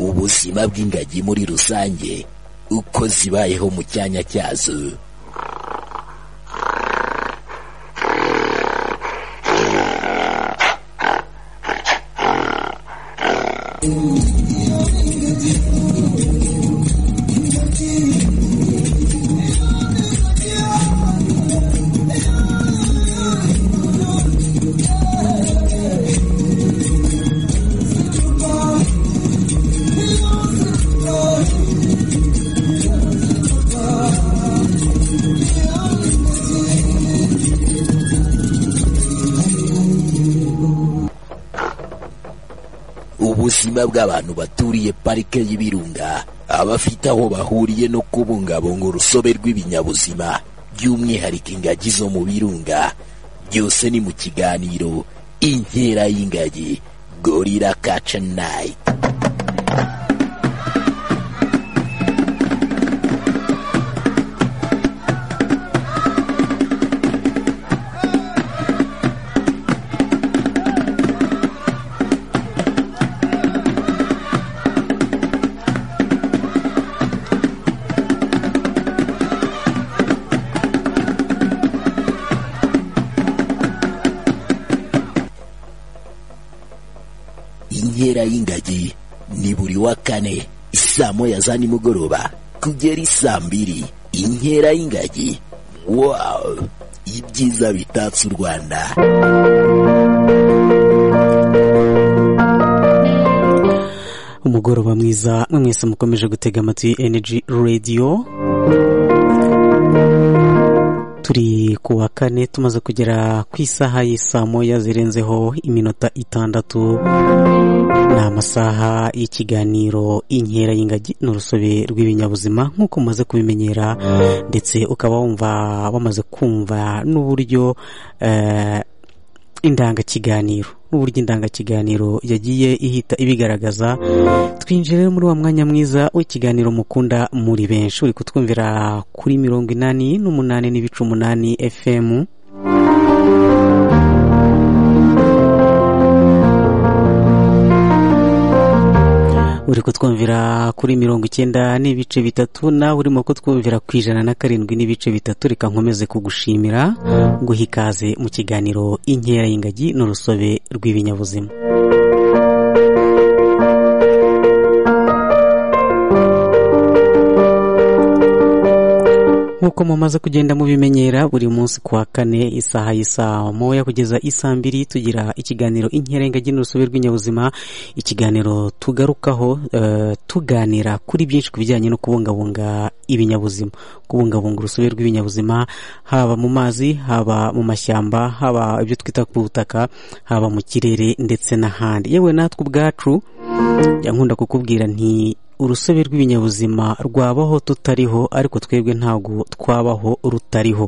ubuzima bw'ingagi muri rusange uko zibayeho mu cyanya cyazo ubuzima bw'abantu baturiye parike y'ibirunga abafite aho bahuriye no kubungabunga urusobe rw'ibinyabuzima by'umwihariko ingagi zo mu birunga byose ni mu kiganiro inkera y'ingagi gorira kaca nayiti inkera y'ingagi ni buri wa kane saa moya za nimugoroba kugera isaa mbiri inkera y'ingagi wawu ibyiza bitatse u rwanda umugoroba mwiza mwese mukomeje gutega amatwi energy radio turi ku wa kane tumaze kugera ku isaha y'isaa moya zirenzeho iminota itandatu ni amasaha y'ikiganiro inkera y'ingagi n'urusobe rw'ibinyabuzima nk'uko umaze kubimenyera ndetse ukaba wumva bamaze kumva n'uburyo eh, indangakiganiro n'uburyo indangakiganiro yagiye ihita ibigaragaza twinjire muri wa mwanya mwiza w'ikiganiro mukunda muri benshi uri kutwumvira kuri mirongo inani n'umunani n'ibice umunani fm uri kutwumvira kuri mirongo icyenda n'ibice bitatu nawe urimo kutwumvira ku ijana na karindwi n'ibice bitatu reka nkomeze kugushimira guha ikaze mu kiganiro inkera y'ingagi n'urusobe rw'ibinyabuzima nk'uko mumaze kugenda mubimenyera buri munsi kuwa kane isaha y'isaha moya kugeza isaa mbiri tugira ikiganiro inkera ingagi n'urusobe rw'inyabuzima ikiganiro tugarukaho eh, tuganira kuri byinshi ku bijyanye no kubungabunga ibinyabuzima kubungabunga urusobe rw'ibinyabuzima haba mu mazi haba mu mashyamba haba ibyo twita ku butaka haba mu kirere ndetse n'ahandi yewe natwe ubwacu njya nkunda kukubwira nti urusobe rw'ibinyabuzima rwabaho tutariho ariko twebwe ntabwo twabaho rutariho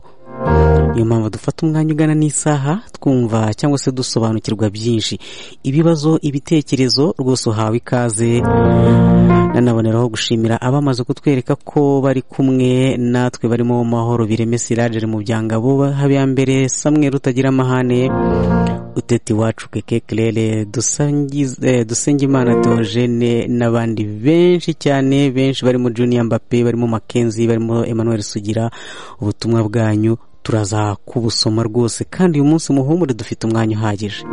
niyo mpamvu dufata umwanya ugana n'isaha twumva cyangwa se dusobanukirwa byinshi ibibazo ibitekerezo rwose uhawe ikaze nanaboneraho gushimira abamaze kutwereka ko bari kumwe natwe barimo mahoro bireme siragere mu byangabo habiyambere samwe rutagira amahane utete iwacu keke kerere dusengimana teogene n'abandi benshi cyane benshi barimo juniya mbappe barimo makenzi barimo emmanuel sugira ubutumwa bwanyu turaza kubusoma rwose kandi uyu munsi muhumure dufite umwanya uhagije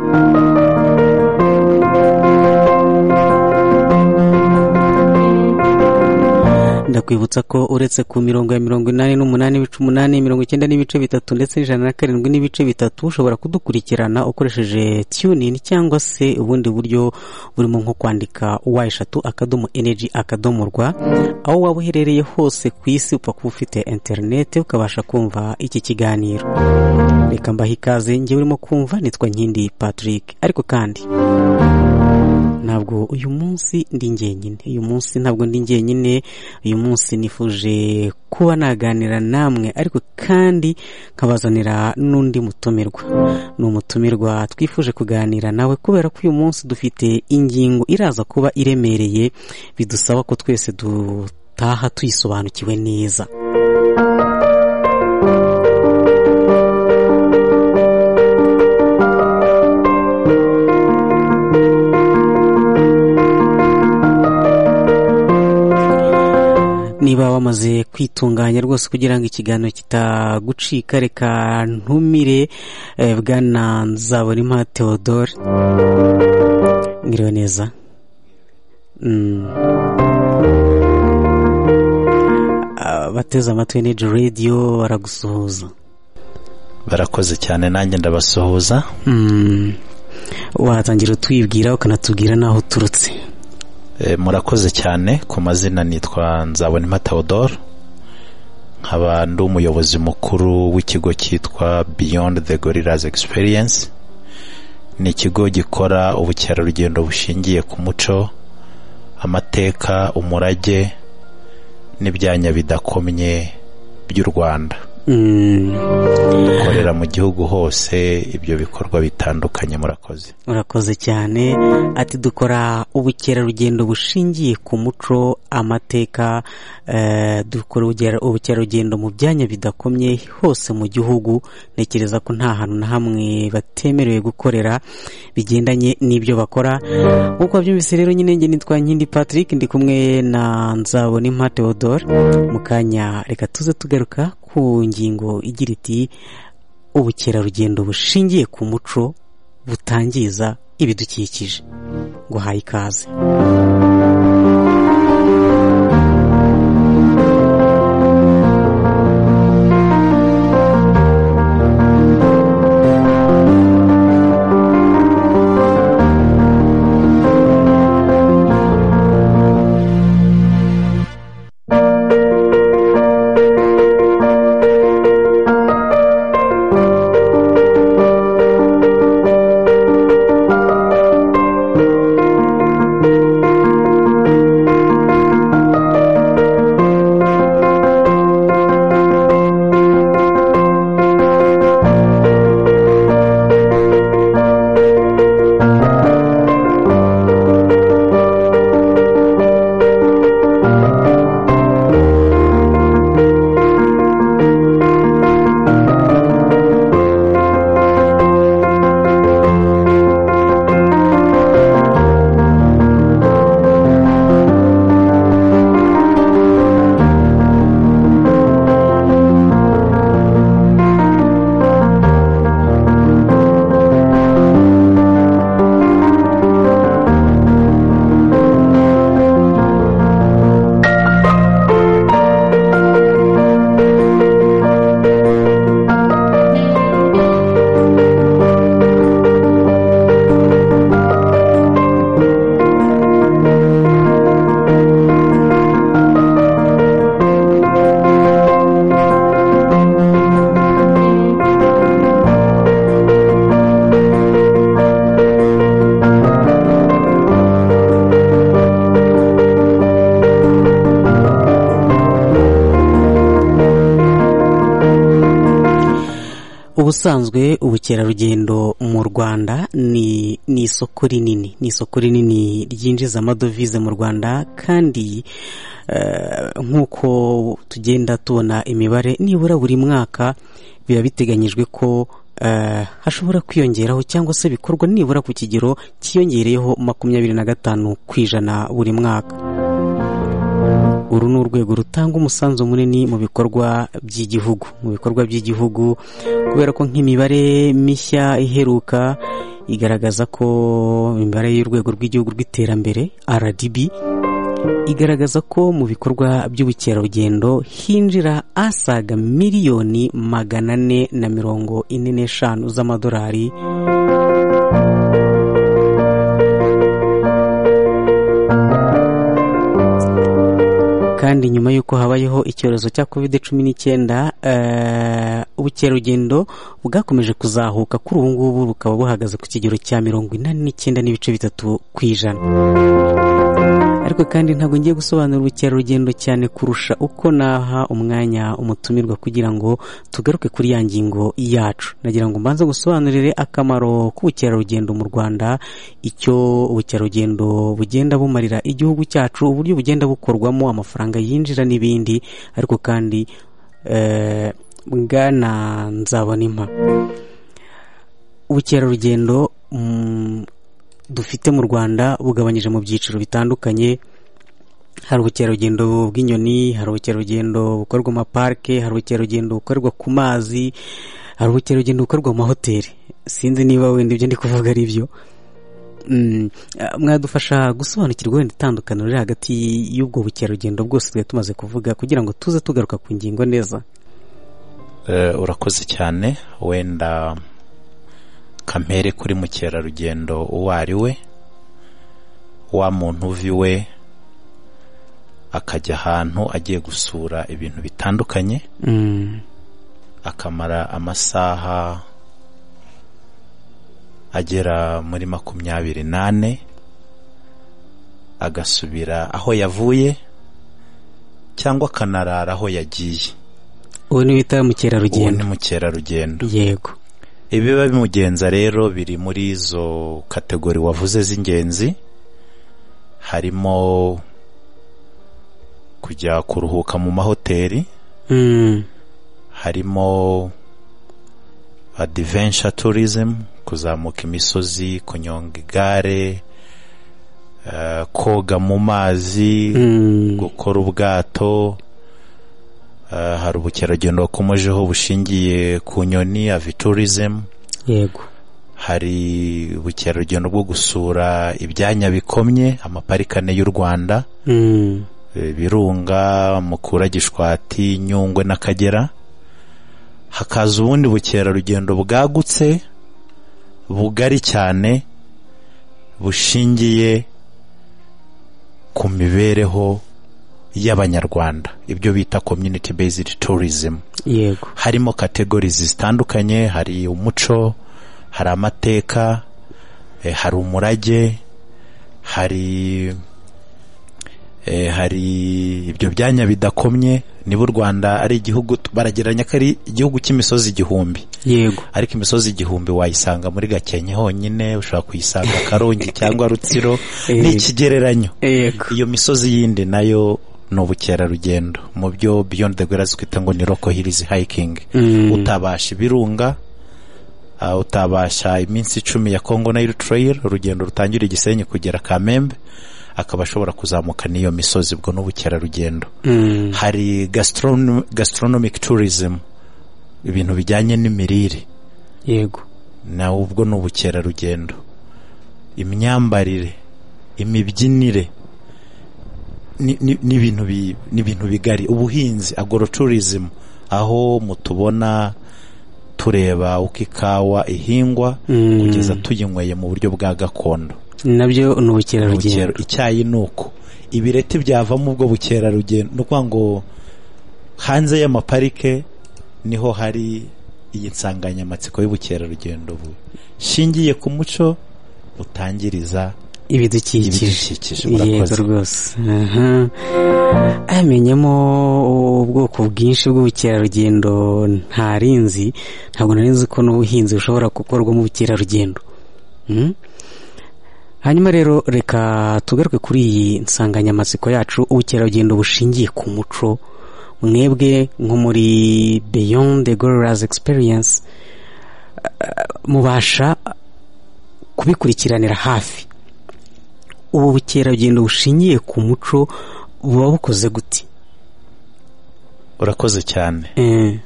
ndakwibutsa ko uretse ku mirongo ya mirongo inani n'umunani ibice umunani mirongo icyenda n'ibice bitatu ndetse n'ijana na karindwi n'ibice bitatu ushobora kudukurikirana ukoresheje tunin cyangwa se ubundi buryo burimo nko kwandika wa eshatu akadomo energy akadomo rwa aho waba uherereye hose ku isi upfa kuba ufite interinete ukabasha kumva iki kiganiro reka mbaha ikaze njye urimo kumva nitwa nkindi patrick ariko kandi ntabwo uyu munsi ndi njyenyine uyu munsi ntabwo ndi njyenyine uyu munsi nifuje kuba naganira namwe ariko kandi nkabazanira n'undi mutumirwa ni umutumirwa twifuje kuganira nawe kubera ko uyu munsi dufite ingingo iraza kuba iremereye bidusaba ko twese dutaha tuyisobanukiwe neza tumaze kwitunganya rwose kugira ngo ikiganiro kitagucika reka ntumire eh, bwana nzabonimpa theodore mwiriwe neza Mm. abateze amatwi ni radiyo baragusuhuza barakoze cyane nanjye ndabasuhuza Mm. watangira utwibwira ukanatubwira n'aho uturutse E, murakoze cyane ku mazina nitwa nzabonimpa theodore nkaba ndi umuyobozi mukuru w'ikigo cyitwa beyond the gorillas experience ni ikigo gikora ubukerarugendo bushingiye ku muco amateka umurage n'ibyanya bidakomye by'u rwanda Mm. dukorera mu gihugu hose ibyo bikorwa bitandukanye murakoze urakoze cyane ati dukora ubukerarugendo bushingiye ku muco amateka eh, dukora ubugera- ubukerarugendo mu byanya bidakomye hose mu gihugu ntekereza ko nta hantu na hamwe batemerewe gukorera bigendanye n'ibyo bakora nk'uko wabyumvise rero nyine njye nitwa nkindi patrick ndi kumwe na nzabona impa theodore mu kanya reka tuze tugaruka ku ngingo igira iti ubukerarugendo bushingiye ku muco butangiza ibidukikije nguhaye ikaze ubusanzwe ubukerarugendo mu rwanda ni ni isoko rinini ni isoko rinini ryinjiza amadovize mu rwanda kandi eh, nk'uko tugenda tubona imibare nibura buri mwaka biba biteganyijwe ko eh, hashobora kwiyongeraho cyangwa se bikorwa nibura ku kigero cyiyongereyeho makumyabiri na gatanu ku ijana buri mwaka uru ni urwego rutanga umusanzu munini mu bikorwa by'igihugu mu bikorwa by'igihugu kubera ko nk'imibare mishya iheruka igaragaza ko imibare y'urwego rw'igihugu rw'iterambere rdb igaragaza ko mu bikorwa by'ubukerarugendo hinjira asaga miliyoni magana ane na mirongo ine n'eshanu z'amadolari kandi nyuma y'uko habayeho icyorezo cya covid cumi n'icyenda eh, ubukerarugendo bwakomeje kuzahuka kuri ubu ngubu bukaba buhagaze ku kigero cya mirongo inani n'icyenda n'ibice bitatu ku ijana ariko kandi ntabwo ngiye gusobanura ubukerarugendo cyane kurusha uko naha umwanya umutumirwa kugira ngo tugaruke kuri ya ngingo yacu nagira ngo mbanze gusobanurire akamaro k'ubukerarugendo mu rwanda icyo ubukerarugendo bugenda bumarira igihugu cyacu uburyo bugenda bukorwamo amafaranga yinjira n'ibindi ariko kandi eh, bwana nzabona impa ubukerarugendo mm, dufite mu rwanda bugabanyije mu byiciro bitandukanye hari ubukerarugendo bw'inyoni hari ubukerarugendo bukorwa mu maparike hari ubukerarugendo bukorwa ku mazi hari ubukerarugendo bukorwa mu mahoteli sinzi niba wenda ibyo ndi kuvuga ari byo mwadufasha gusobanukirwa wenda itandukaniro riri hagati y'ubwo bukerarugendo bwose twari tumaze kuvuga kugira ngo tuze tugaruka ku ngingo neza urakoze cyane wenda kampere kuri mukerarugendo uwo ari we wa muntu uva iwe akajya ahantu agiye gusura ibintu bitandukanye akamara amasaha agera muri makumyabiri n'ane agasubira aho yavuye cyangwa akanarara aho yagiye ubu ni bita ubu ni mukerarugendo mukerarugendo yego ibiba bimugenza rero biri muri izo kategori wavuze z'ingenzi harimo kujya kuruhuka mu mahoteli Mm, harimo adventure tourism kuzamuka imisozi kunyonga igare eh, koga mu mazi mm, gukora ubwato eh, hari ubukerarugendo wakomejeho bushingiye ku nyoni avitourism yego hari ubukerarugendo bwo gusura ibyanya bikomye amaparikane y'u rwanda Mm, eh, birunga mukura gishwati nyungwe n'akagera hakaza ubundi bukerarugendo bwagutse bugari cyane bushingiye ku mibereho y'abanyarwanda ibyo bita community based tourism yego harimo kategorizi zitandukanye hari umuco hari amateka eh, hari umurage hari eh, hari ibyo byanya bidakomye niba u rwanda ari igihugu t- baragereranya ko ari igihugu cy'imisozi igihumbi yego ariko imisozi igihumbi wayisanga muri gakenke honyine ushobora kuyisanga karongi cyangwa rutsiro Eh. ni ikigereranyo yego iyo misozi yindi nayo ni ubukerarugendo mu byo beyond the grass twita ngo ni roko hills hiking Mm. utabasha ibirunga ah, utabasha iminsi icumi ya congo nile trail urugendo rutangira igisenyi kugera kamembe akaba ashobora kuzamuka n'iyo misozi ubwo ni ubukerarugendo Mm, hari gastronom- gastronomic tourism ibintu bijyanye n'imirire yego nawe ubwo ni ubukerarugendo imyambarire imibyinire ni- ni ni ibintu bi- ni ibintu bigari ubuhinzi agorotourism aho mutubona tureba uko ikawa ihingwa Mm. kugeza tuyinyweye mu buryo bwa gakondo nabyo ni Bukera- ubukerarugendo icyayi ni uko ibireti byavamo ubwo bukerarugendo ni ukuvuga ngo hanze y'amaparike niho hari iyi nsanganyamatsiko y'ubukerarugendo bu- shingiye ku muco butangiriza ibidukikije ibidukikije yego murakoze rwose aha amenyamo ubwoko bwinshi bw'ubukerarugendo ntarinzi ntabwo nari nzi ko n'ubuhinzi bushobora gukorwa mu bukerarugendo Mm? hanyuma rero reka tugaruke kuri iyi nsanganyamatsiko yacu ubukerarugendo bushingiye ku muco mwebwe nko muri beyond the gorillas experience eh, mubasha kubikurikiranira hafi ubu bukerarugendo bushingiye ku muco buba bukoze gute urakoze cyane Eh,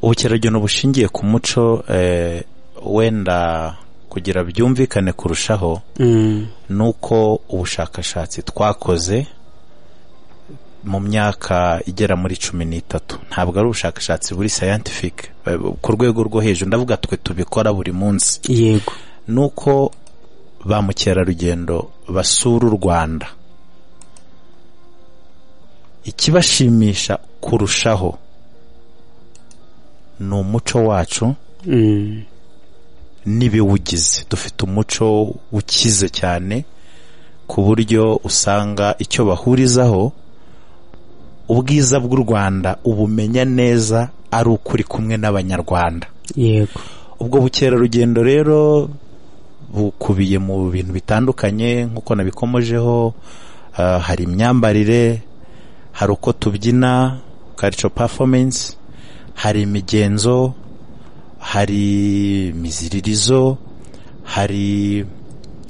ubukerarugendo bushingiye ku muco eh, wenda kugira byumvikane kurushaho mm, nuko ubushakashatsi twakoze mu myaka igera muri cumi n'itatu ntabwo ari ubushakashatsi buri scientific eh, ku rwego rwo hejuru ndavuga twe tubikora buri munsi yego nuko ba mukerarugendo basura u rwanda ikibashimisha kurushaho ni umuco wacu mm, n'ibiwugize dufite umuco ukize cyane ku buryo usanga icyo bahurizaho ubwiza bw'u rwanda ubumenya neza ari uko uri kumwe n'abanyarwanda yego ubwo bukerarugendo rero bukubiye mu bintu bitandukanye nk'uko nabikomojeho ah, hari imyambarire hari uko tubyina culture performance hari imigenzo hari imiziririzo hari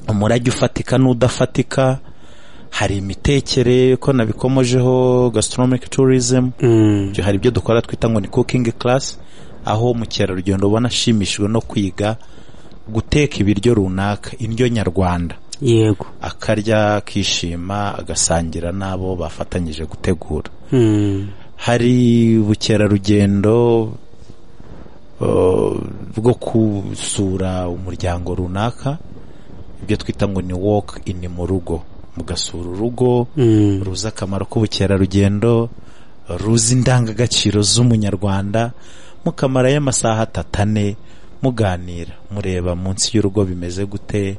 umurage ufatika n'udafatika hari imitekere ko nabikomojeho gastronomic tourism Mm. Ibyo hari ibyo dukora twita ngo ni cooking class aho mukerarugendo ubona ashimishijwe no kwiga guteka ibiryo runaka indyo nyarwanda yego akarya akishima agasangira n'abo bafatanyije gutegura Mm. hari ubukerarugendo uh, bwo gusura umuryango runaka ibyo twita ngo ni walk in mu rugo mugasura urugo Mm. ruzi akamaro k'ubukerarugendo ruzi indangagaciro z'umunyarwanda mukamarayo amasaha atatu ane muganira mureba munsi y'urugo bimeze gute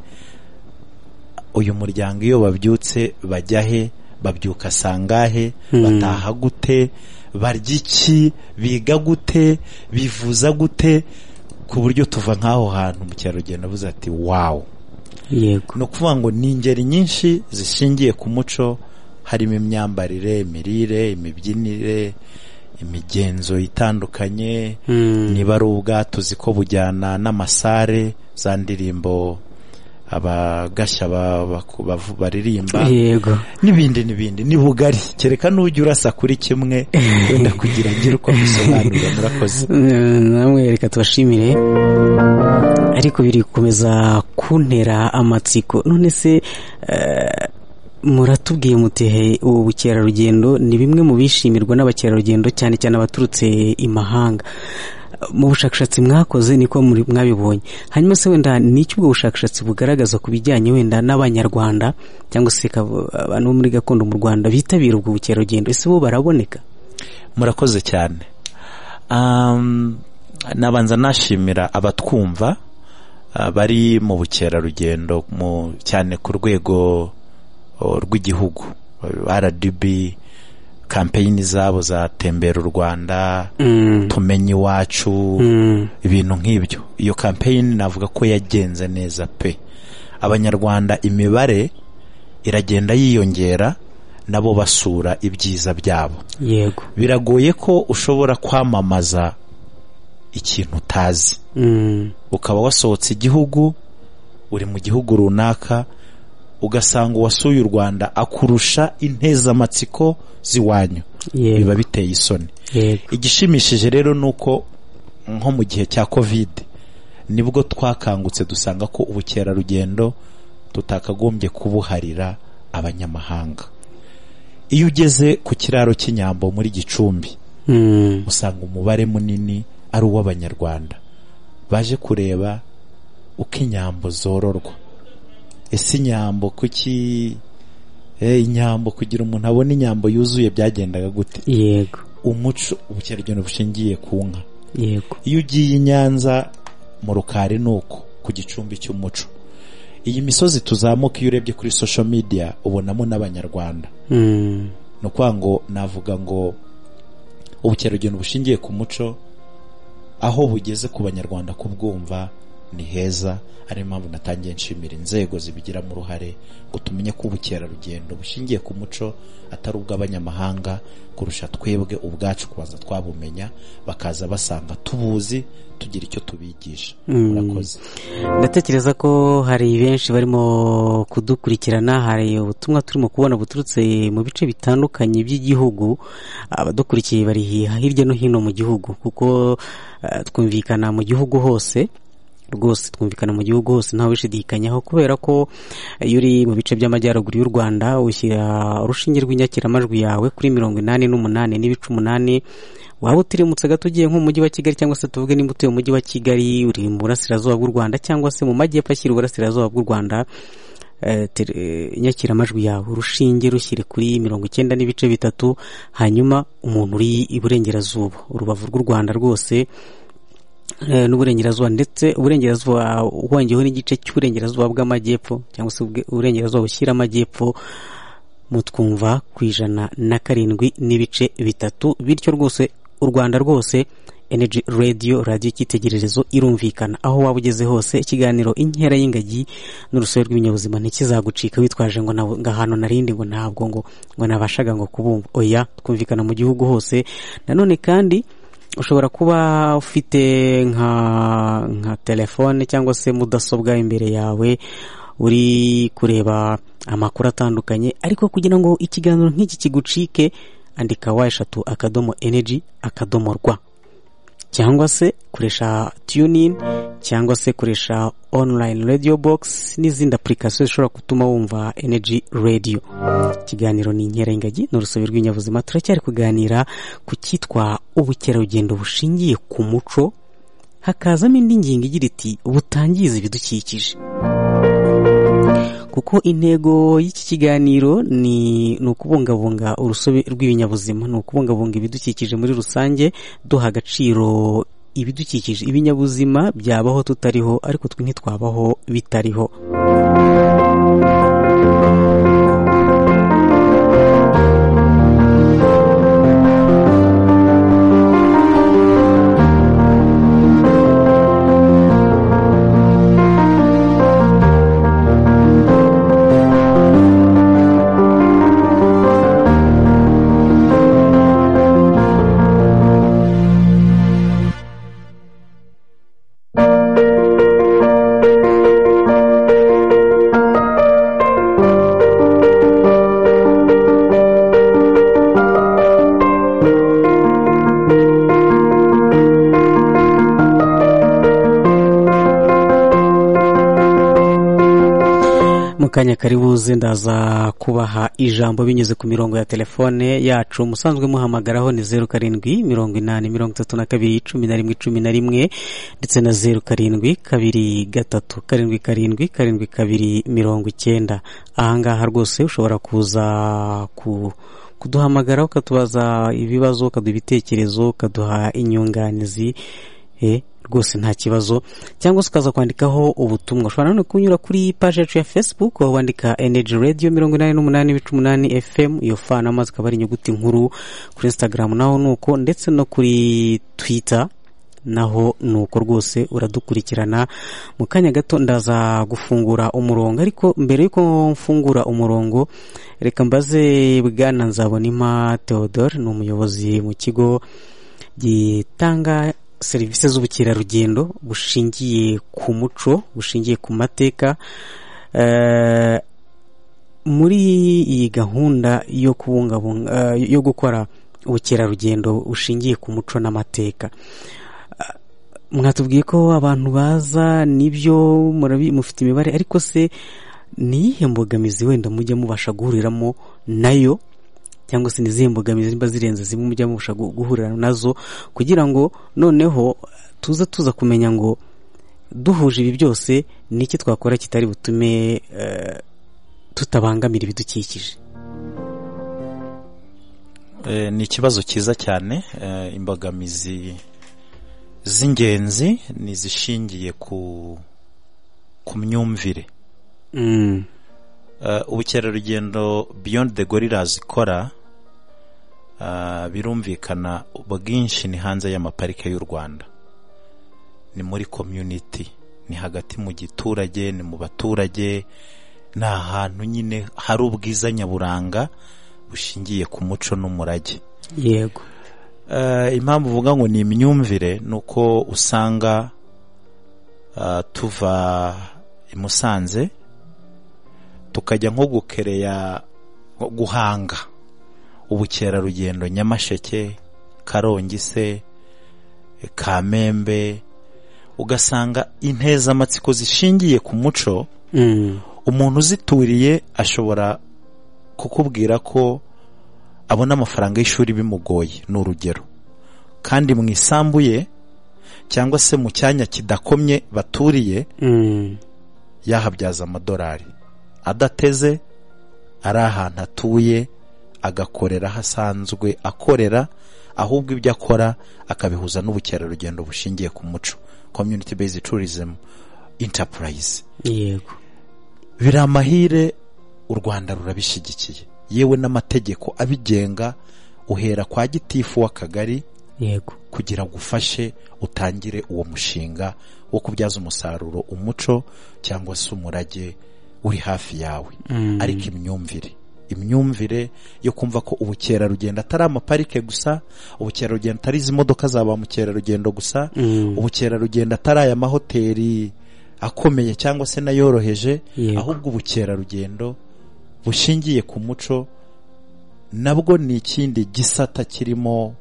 uyu muryango iyo babyutse bajya he babyuka sangahe bataha gute barya iki biga gute bivuza gute ku buryo tuva nk'aho hantu mukerarugendo avuze ati wawu yego ni ukuvuga ngo ni ingeri nyinshi zishingiye ku muco harimo imyambarire imirire imibyinire imigenzo itandukanye Mm. niba ari ubwato uzi ko bujyana n'amasare za ndirimbo abagashya ba- baku- bavu- baririmba yego n'ibindi n'ibindi ni bugari kereka n'ujya urasa kuri kimwe wenda kugira ngire uko abisobanurira murakoze Mm, namwe reka tubashimire ariko biri gukomeza kuntera amatsiko none se eh, muratubwiye mutehe ubu bukerarugendo ni bimwe mu bishimirwa n'abakerarugendo cyane cyane abaturutse imahanga mu bushakashatsi mwakoze niko muri- mwabibonye hanyuma se wenda n'icyo ubwo bushakashatsi bugaragaza ku bijyanye wenda n'abanyarwanda cyangwa se kabo- abantu bo muri gakondo mu rwanda bitabira ubwo bukerarugendo ese bo baraboneka murakoze cyane Um, nabanza nashimira abatwumva uh, bari mu bukerarugendo mu- cyane ku rwego uh, rw'igihugu Uh, rdb kampeyini zabo za tembera u rwanda Mm, tumenye iwacu mm, ibintu nk'ibyo iyo kampeyini navuga ko yagenze neza pe abanyarwanda imibare iragenda yiyongera nabo basura ibyiza byabo yego biragoye ko ushobora kwamamaza ikintu utazi Mm, ukaba wasohotse igihugu uri mu gihugu runaka ugasanga uwasuye u rwanda akurusha intezamatsiko z'iwanyu yego biba biteye isoni yego igishimishije rero ni uko nko mu gihe cya kovide nibwo twakangutse dusanga ko ubukerarugendo tutakagombye kubuharira abanyamahanga iyo ugeze ku kiraro cy'inyambo muri gicumbi Mm, usanga umubare munini ari uw'abanyarwanda baje kureba uko inyambo zororwa ese inyambo kuki Eh, inyambo kugira umuntu abone inyambo yuzuye byagendaga gute yego umuco ubukerarugendo bushingiye ku nka yego iyo ugiye i nyanza mu rukari ni uko ku gicumbi cy'umuco iyi misozi tuzamuka iyo urebye kuri social media ubonamo n'abanyarwanda Mm, ni ukuvuga ngo navuga ngo ubukerarugendo bushingiye ku muco aho bugeze ku banyarwanda kubwumva ni heza ari yo mpamvu natangiye nshimira inzego zibigiramo uruhare ngo tumenye ko ubukerarugendo bushingiye ku muco atari ubw'abanyamahanga kurusha twebwe ubwacu kubanza twabumenya bakaza basanga tubuzi tugira icyo tubigisha murakoze ndatekereza ko hari benshi barimo kudukurikirana hari ubutumwa turimo kubona buturutse mu bice bitandukanye by'igihugu abadukurikiye bari hi- hirya no hino mu gihugu kuko eh, twumvikana mu gihugu hose rwose twumvikana mu gihugu hose ntawe ushidikanyaho kubera ko iyo uri mu bice by'amajyaruguru y'u rwanda ushyira urushinge rw'inyakiramajwi yawe kuri mirongo inani n'umunani n'ibice umunani waba utirimutse gato ugiye nko mu mujyi wa kigali cyangwa se tuvuge nimba utuye mu mujyi wa kigali uri mu burasirazuba bw'u rwanda cyangwa se mu majyepfo ashyira uburasirazuba bw'u rwanda eh, tele- eh, inyakiramajwi yawe urushinge rushyire kuri mirongo icyenda n'ibice bitatu hanyuma umuntu uri iburengerazuba urubavu rw'u rwanda rwose eh, n'uburengerazuba ndetse uburengerazuba wongeyeho n'igice cy'uburengerazuba bw'amajyepfo cyangwa se ubwe- uburengerazuba bushyira amajyepfo mutwumva ku ijana na karindwi n'ibice bitatu bityo rwose u rwanda rwose energy radio radiyo icyitegererezo irumvikana aho waba ugeze hose ikiganiro inkera y'ingagi n'urusobe rw'ibinyabuzima ntikizagucika witwaje ngo nabo- ngo ahantu narindi ngo ntabwo ngo ngo nabashaga ngo kubumva oya twumvikana mu gihugu hose nanone kandi ushobora kuba ufite nka nka telefone cyangwa se mudasobwa imbere yawe uri kureba amakuru atandukanye ariko kugira ngo ikiganiro nk'iki kigucike andika wa eshatu akadomo energy akadomo rwa cyangwa se koresha tuning cyangwa se koresha online radio box n'izindi apurikasiyo zishobora gutuma wumva energy radio ikiganiro ni inkerengagi ni urusobe rw'ibinyabuzima turacyari kuganira ku cyitwa ubukerarugendo bushingiye ku muco hakazamo indi ngingo igira iti butangiza ibidukikije kuko intego y'iki kiganiro ni ukubungabunga urusobe rw'ibinyabuzima ni ukubungabunga ibidukikije muri rusange duha agaciro ibidukikije ibinyabuzima byabaho tutariho ariko twe ntitwabaho bitariho kanya karibuze ndaza kubaha ijambo binyuze ku mirongo ya telefone yacu musanzwe muhamagaraho ni zeru karindwi mirongo inani mirongo itatu na kabiri cumi na rimwe cumi na rimwe ndetse na zeru karindwi kabiri gatatu karindwi karindwi karindwi kabiri mirongo icyenda ahangaha rwose ushobora kuza ku kuduhamagara ukatubaza ibibazo ukaduha ibitekerezo ukaduha inyunganizi rwose nta kibazo cyangwa se ukaza kwandikaho ubutumwa ushobora nanone kunyura kuri paji yacu ya facebook aho wandika energy radio mirongo inani n'umunani ibice umunani fm iyo fa n'amazi ikaba ari inyuguti nkuru kuri instagram naho ni uko ndetse no kuri twitter naho ni uko rwose uradukurikirana mu kanya gato ndaza gufungura umurongo ariko mbere y'uko mfungura umurongo reka mbaze bwana nzabonima theodore ni umuyobozi mu kigo gitanga serivisi z'ubukerarugendo bushingiye ku muco bushingiye ku mateka muri iyi gahunda yo kubungabunga yo gukora ubukerarugendo bushingiye ku muco n'amateka mwatubwiye ko abantu baza nibyo mufite imibare ariko se ni iyihe mbogamizi wenda mujya mubasha guhuriramo nayo cyangwa se n'izihe mbogamizi niba zirenze zimwe mujya mubasha guhurira nazo kugira ngo noneho tuza tuza kumenya ngo duhuje ibi byose ni iki twakora kitari butume tutabangamira ibidukikije ni ikibazo cyiza cyane imbogamizi z'ingenzi ni izishingiye ku myumvire ubukerarugendo beyond the gorillas ikora birumvikana bwinshi ni hanze y'amaparike y'u rwanda ni muri community ni hagati mu giturage ni mu baturage ni ahantu nyine hari ubwiza nyaburanga bushingiye ku muco n'umurage yego impamvu uvuga ngo ni imyumvire ni uko usanga tuva i musanze tukajya nko gukereya guhanga ubukerarugendo nyamasheke karongi se kamembe ugasanga intezamatsiko zishingiye ku muco umuntu uzituriye ashobora kukubwira ko abona amafaranga y'ishuri bimugoye ni urugero kandi mu isambu ye cyangwa se mu cyanya kidakomye baturiye yahabyaza amadolari adateze ari ahantu atuye agakorera aho asanzwe akorera ahubwo ibyo akora akabihuza n'ubukerarugendo bushingiye ku muco community based tourism enterprise yego biri amahire u rwanda rurabishyigikiye yewe n'amategeko abigenga uhera kwa gitifu w'akagari yego kugira ngo ufashe utangire uwo mushinga wo kubyaza umusaruro umuco cyangwa se umurage uri hafi yawe ariko imyumvire imyumvire yo kumva ko ubukerarugendo atari amaparike gusa ubukerarugendo atari izi modoka za ba mukerarugendo gusa ubukerarugendo atari aya mahoteli akomeye cyangwa se n'ayoroheje Yego. ahubwo ubukerarugendo bushingiye ku muco nabwo ni ikindi gisata kirimo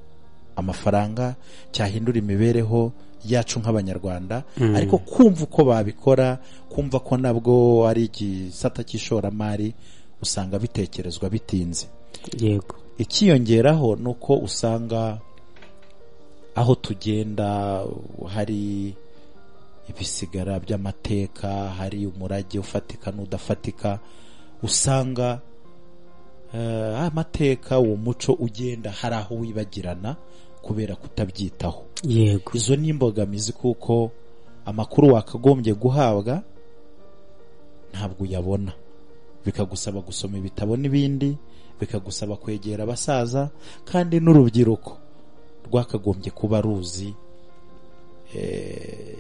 amafaranga cyahindura imibereho yacu nk'abanyarwanda Mm. ariko kumva uko babikora kumva ko nabwo ari igisata cy'ishoramari usanga bitekerezwa bitinze yego ikiyongeraho ni uko usanga aho tugenda hari ibisigara by'amateka hari umurage ufatika n'udafatika usanga eh, amateka uwo muco ugenda hari aho wibagirana kubera kutabyitaho yego izo ni imbogamizi kuko amakuru wakagombye guhabwa ntabwo uyabona bikagusaba gusoma ibitabo n'ibindi bikagusaba kwegera abasaza kandi n'urubyiruko rwakagombye kuba ruzi eh,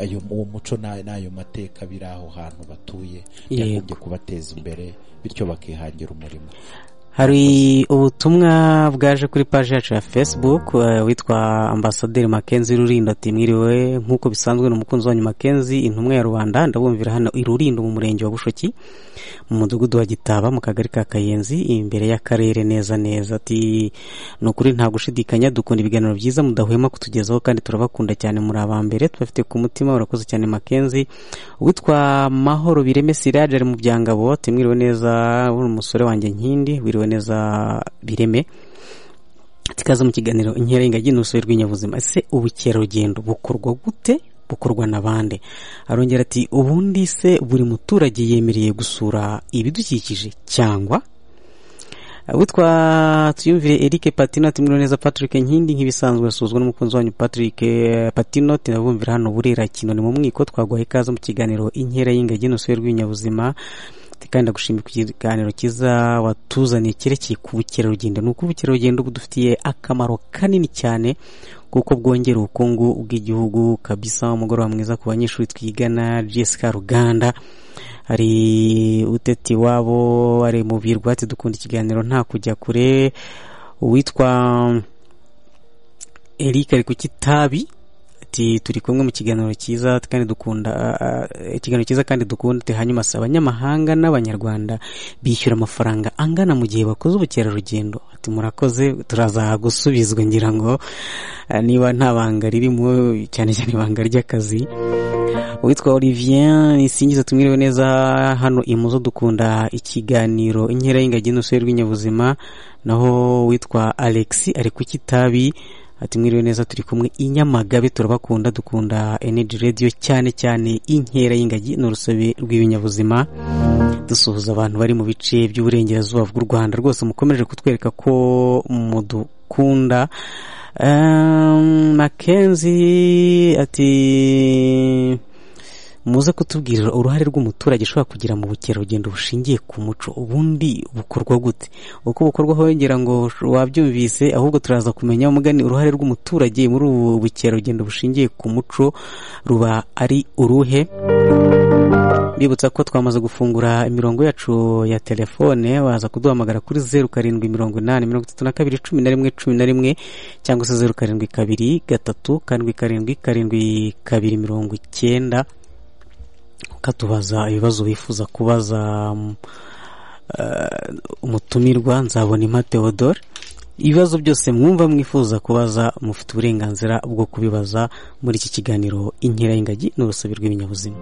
ayo uwo muco na- n'ayo mateka biri aho hantu batuye byagombye kubateza imbere bityo bakihangira umurimo hari ubutumwa bwaje kuri paji yacu ya facebook eh, witwa ambasaderi makenzi rurindo ati mwiriwe nk'uko bisanzwe ni umukunzi wanyu makenzi intumwa ya rubanda ndabumvira hano i rurindo mu murenge wa bushoki mu mudugudu wa gitaba mu kagari ka kayenzi imbere y'akarere neza neza ati ni ukuri nta gushidikanya dukunda ibiganiro byiza mudahwema kutugezaho kandi turabakunda cyane muri aba mbere tubafite ku mutima urakoze cyane makenzi witwa mahoro bireme sirage ari mu byangabo ati mwiriwe neza uri umusore wanjye nkindi wiriwe neza bireme tikaze mu kiganiro inkerengagi n'urusobe rw'inyabuzima ese ubukerarugendo bukorwa gute bukorwa na bande arongera ati ubundi se buri muturage yemereye gusura ibidukikije cyangwa witwa tuyumvire Eric Patino ati mwiriwe neza Patrick Nkindi nk'ibisanzwe asuzwa n'umukunzi wanyu Patrick eh, Patino tinabumvira hano burera kino ni mu mwiko twaguhaye ikaze mu kiganiro inkera y'ingagi n'urusobe rw'ibinyabuzima Ati, kandi ndagushimira ku kiganiro cyiza watuzaniye cyerekeye ku bukerarugendo ni uko ubukerarugendo budufitiye akamaro kanini cyane kuko bwongera ubukungu bw'igihugu kabisa umugoroba mwiza ku banyeshuri twigana Jessica Ruganda hari uteti wabo ari mu birwati dukunda ikiganiro nta kujya kure uwitwa Eric ari ku kitabi ati turi kumwe mu kiganiro cyiza kandi dukunda eh, ikiganiro cyiza kandi dukunda ati hanyuma si abanyamahanga n'abanyarwanda bishyura amafaranga angana mu gihe bakoze ubukerarugendo ati murakoze turaza gusubizwa ngira ngo eh, niba nta banga ririmo cyane cyane ibanga ry'akazi uwitwa olivier isingiza tumwiriwe neza hano imuzo dukunda ikiganiro inkera y'ingagi n'urusobe rw'inyabuzima naho uwitwa alex ari ku kitabi ati mwiriwe neza turi kumwe i nyamagabe turabakunda dukunda energy radio cyane cyane inkera y'ingagi n'urusobe rw'ibinyabuzima dusuhuza abantu bari mu bice by'uburengerazuba bw'u rwanda rwose mukomeje kutwereka ko mudukunda Ehm, Mackenzie ati muze kutubwirira uruhare rw'umuturage ushobora kugira mu bukerarugendo bushingiye ku muco ubundi bukorwa gute uko bukorwa hongera ngo wabyumvise ahubwo turaza kumenya umugani uruhare rw'umuturage muri ubu bukerarugendo bushingiye ku muco ruba ari uruhe Mbibutsa ko twamaze gufungura imirongo yacu ya telefone waza kuduhamagara kuri zeru karindwi mirongo inani mirongo itatu na kabiri cumi na rimwe cumi na rimwe cyangwa se zeru karindwi kabiri gatatu karindwi karindwi karindwi kabiri mirongo icyenda ukatubaza ibibazo wifuza kubaza mm, eh, umutumirwa nzabona impa Theodore ibibazo byose mwumva mwifuza kubaza mufite uburenganzira bwo kubibaza muri iki kiganiro inkera y'ingagi n'urusobe rw'ibinyabuzima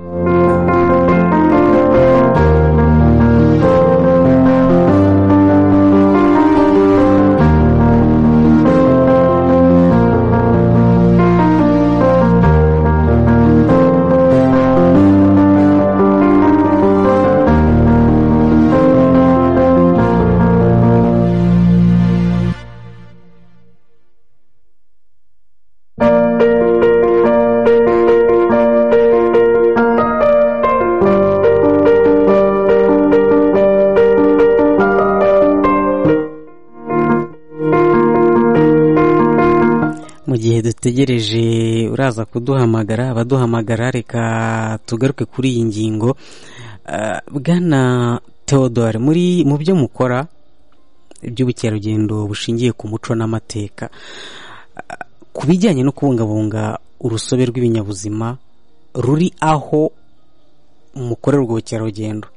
mu gihe dutegereje uraza kuduhamagara abaduhamagara reka tugaruke kuri iyi ngingo Ah, bwana Theodore muri mu byo mukora iby'ubukerarugendo bushingiye ku muco n'amateka Ah, ku bijyanye no kubungabunga urusobe rw'ibinyabuzima ruri aho mukorera ubwo bukerarugendo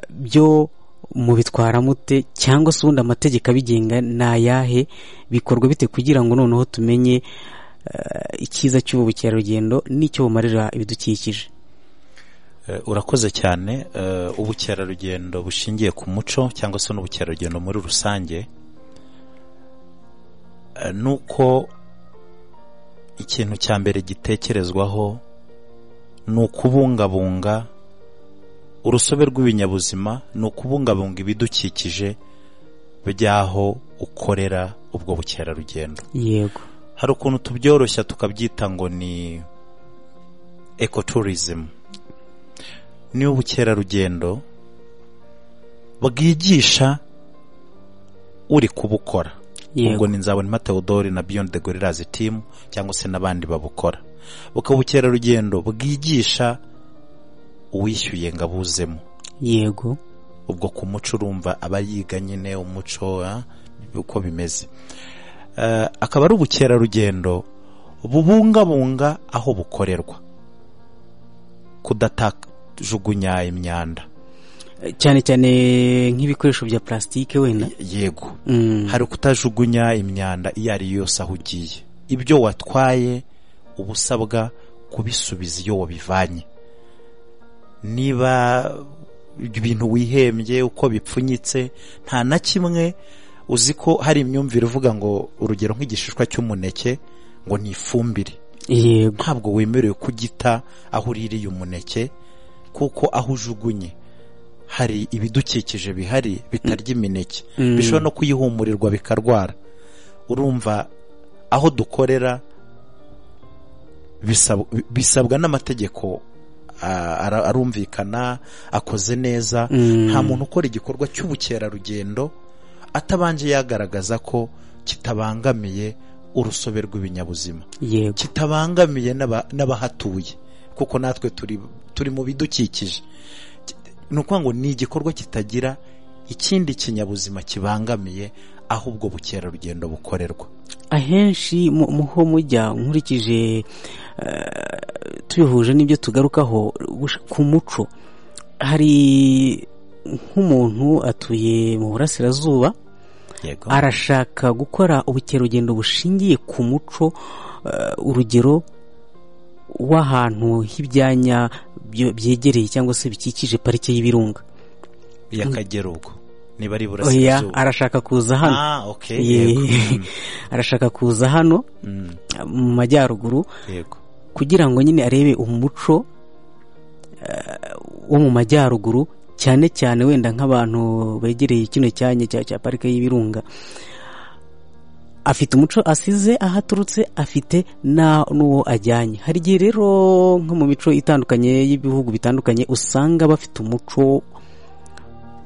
byo mubitwara mute cyangwa se ubundi amategeko abigenga ni ayahe bikorwa bite kugira ngo noneho tumenye icyiza cy'ubu bukerarugendo n'icyo bumarira ibidukikije urakoze cyane ubukerarugendo bushingiye ku muco cyangwa se n'ubukerarugendo muri rusange ni uko ikintu cya mbere gitekerezwaho ni ukubungabunga urusobe rw'ibinyabuzima ni ukubungabunga ibidukikije by'aho ukorera ubwo bukerarugendo yego hari ukuntu tubyoroshya tukabyita ngo ni ekoturizimu ni ubukerarugendo bwigisha uri kubukora ubwo ni nzabona Theodore na Beyond the Gorillas team cyangwa se n'abandi babukora bukaba ubukerarugendo bwigisha uwishyuye ngo abuzemo yego ubwo ku muco urumva aba yiga nyine umuco uko bimeze akaba ari ubukerarugendo bubungabunga aho bukorerwa kudajugunya imyanda cyane cyane nk'ibikoresho bya plasitike wenda yego hari kutajugunya imyanda iyo ari yo yose aho ugiye ibyo watwaye uba usabwa kubisubiza iyo wabivanye niba ibintu wihembye uko bipfunyitse nta na kimwe uzi ko hari imyumvire uvuga ngo urugero nk'igishishwa cy'umuneke ngo ni ifumbire yego ntabwo wemerewe kugita aho uririye umuneke kuko aho ujugunye hari ibidukikije bihari bitarya imineke bishobora no kuyihumurirwa bikarwara urumva aho dukorera bisabwa n'amategeko arumvikana akoze neza nta muntu ukora igikorwa cy'ubukerarugendo atabanje yagaragaza ko kitabangamiye urusobe rw'ibinyabuzima kitabangamiye n'abahatuye kuko natwe turi mu bidukikije ni ukuvuga ngo ni igikorwa kitagira ikindi kinyabuzima kibangamiye aho ubwo bukerarugendo bukorerwa ahenshi muho mujya nkurikije tubihuje n'ibyo tugarukaho ku muco hari nk'umuntu atuye mu burasirazuba arashaka gukora ubukerarugendo bushingiye ku muco urugero w'ahantu h'ibyanya byegereye cyangwa se bikikije parike y'ibirunga y'akagera ubwo niba ari iburasirazuba arashaka kuza hano arashaka kuza hano mu majyaruguru kugira ngo nyine arebe umuco wo mu majyaruguru cyane cyane wenda nk'abantu begereye kino cyanya cya parike y'ibirunga afite umuco asize aho aturutse afite n'uwo ajyanye hari igihe rero nko mu mico itandukanye y'ibihugu bitandukanye usanga bafite umuco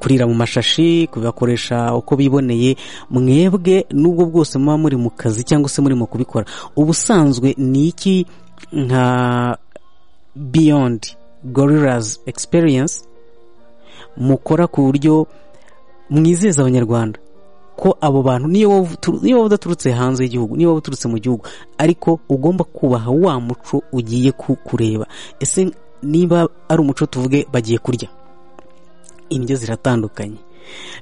kurira mu mashashi kubakoresha uko biboneye mwebwe n'ubwo bwose muba muri mu kazi cyangwa se murimo kubikora ubusanzwe ni iki nka biyondi gorirazi egisipiriyensi mukora ku buryo mwizeza abanyarwanda ko abo bantu niyo waba udaturutse hanze y'igihugu niyo waba uturutse mu gihugu ariko ugomba kubaha wa muco ugiye kureba ese niba ari umuco tuvuge bagiye kurya indyo ziratandukanye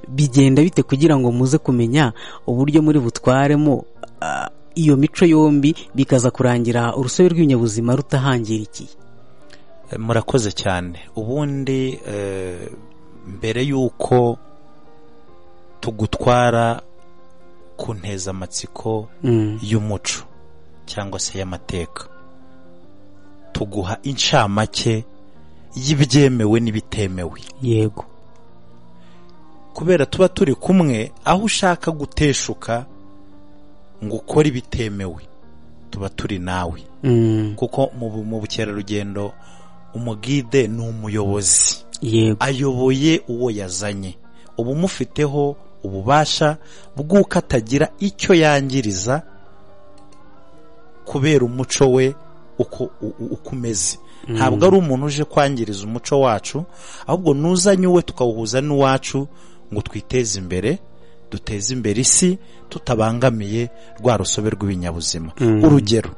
bigenda bite kugira ngo muze kumenya uburyo muri butwaremo iyo mico yombi bikaza kurangira urusobe rw'ibinyabuzima rutahangirikiye murakoze cyane ubundi mbere y'uko tugutwara ku ntezamatsiko y'umuco cyangwa se y'amateka tuguha incamake y'ibyemewe n'ibitemewe yego kubera tuba turi kumwe aho ushaka guteshuka ngo ukore ibitemewe tuba turi nawe kuko mu bukerarugendo umugide ni umuyobozi ayoboye uwo yazanye uba umufiteho ububasha bw'uko atagira icyo yangiriza kubera umuco we uko umeze ntabwo ari umuntu uje kwangiriza umuco wacu ahubwo nuzanye uwe tukawuhuza n'uwacu ngo twiteze imbere duteze imbere isi tutabangamiye rwa rusobe rw'ibinyabuzima urugero